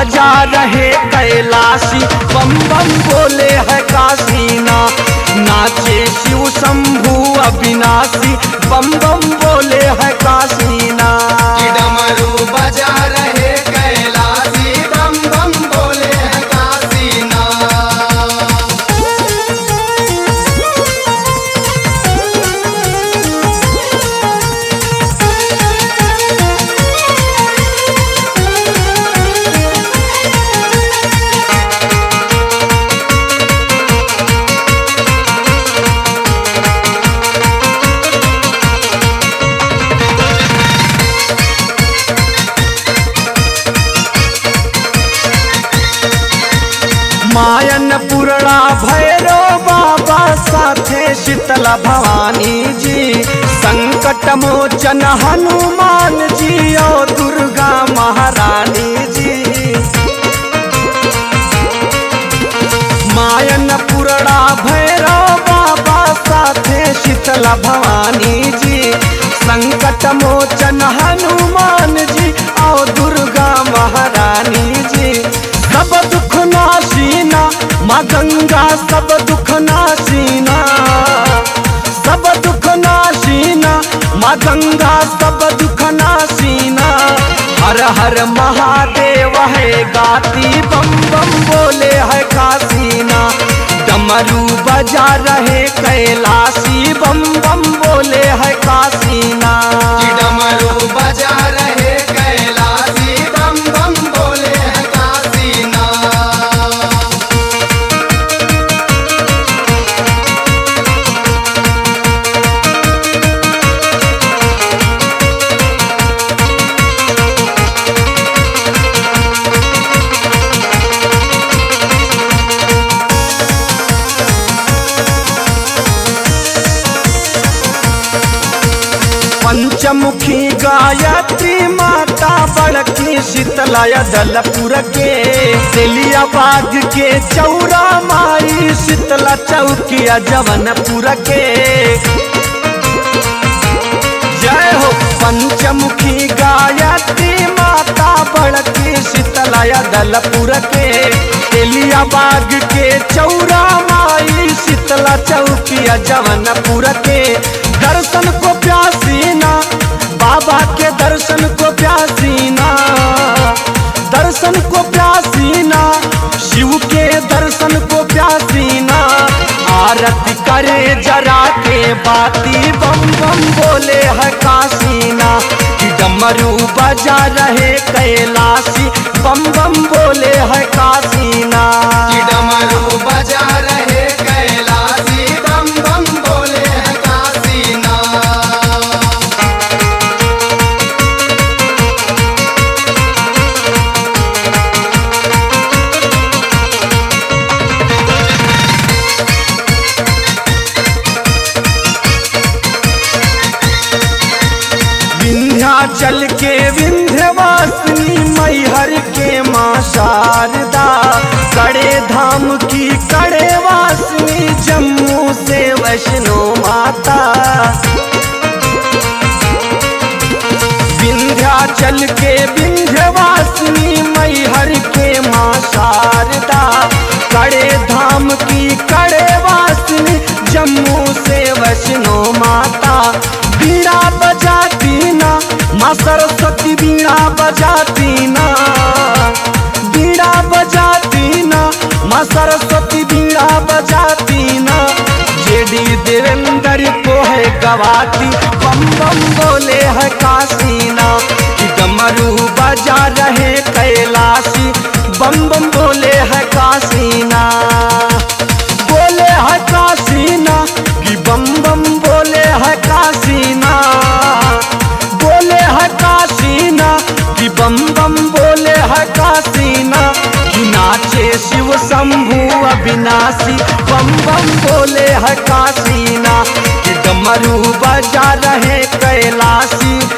बजा रहे कैलाशी बम बम बोले है काशीना नाचे शिव शंभु अविनाशी बम बम बोले है काशीना कि डमरू बजा रहे कैलाशी बम बम बोले हैं काशीना मायन पुरड़ा भैरो बाबा साथे शीतला भवानी जी संकट मोचन हनुमान जी और दुर्गा महारानी जी मायन पुरड़ा भैरो बाबा साथे शीतला भवानी जी संकट मोचन हनुमान जी और दुर्गा महारानी जी सब दुख नाशीना माँ गंगा सब दुख नाशीना सब दुख नाशीना माँ गंगा सब दुख नाशीना हर हर महादेव है गाती बम बम बोले है कासीना डमरू बजा रहे कैलाशी बम बम बोले है कासीना कि डमरू बजा रहे कैलाशी बम बम बोले हैं काशीना पंचमुखी गायत्री माता बड़की शीतलय दलपुर के तेलिया बाग के चौरा माई शीतला चौकिया जवनपुर के जय हो पंचमुखी गायत्री माता बड़की शीतलय दलपुर के तेलिया बाग के चौरा माई शीतला चौकिया जवनपुर के दर्शन को प्यासीना बाबा के दर्शन को प्यासीना दर्शन को प्यासीना शिव के दर्शन को प्यासीना आरती करे जरा के बाती बम बम बोले है कासीना कि डमरू बजा रहे कैलाशी बम बम बोले है कासीना कि डमरू बजा रहे कैलाशी बम बम बोले हैं काशीना विंध्याचल के विंध्यवासिनी मैहर के माँ शारदा कड़े धाम की कड़े वासिनी जम्मू से वैष्णो माता विंध्याचल के विंध्यवासिनी मैहर के माँ शारदा कड़े धाम की कड़े वासिनी जम्मू से वैष्णो माता बीड़ा बजाती ना माँ सरस्वती बीड़ा बजाती ना बीड़ा बजाती ना माँ सरस्वती बीड़ा बजाती ना जेडी देवेंद्र को है गवाती बम बम बोले है कासीना कि डमरू बजा रहे कैलाशी बम बम बोले है कासीना बोले है कासीना कि बम बम बोले है कासीना बोले है कासीना कि बम बम बोले है कासीना कि नाचे शिव शंभु अविनाशी बम बम बोले है कासीना कि डमरू बजा रहे कैलाशी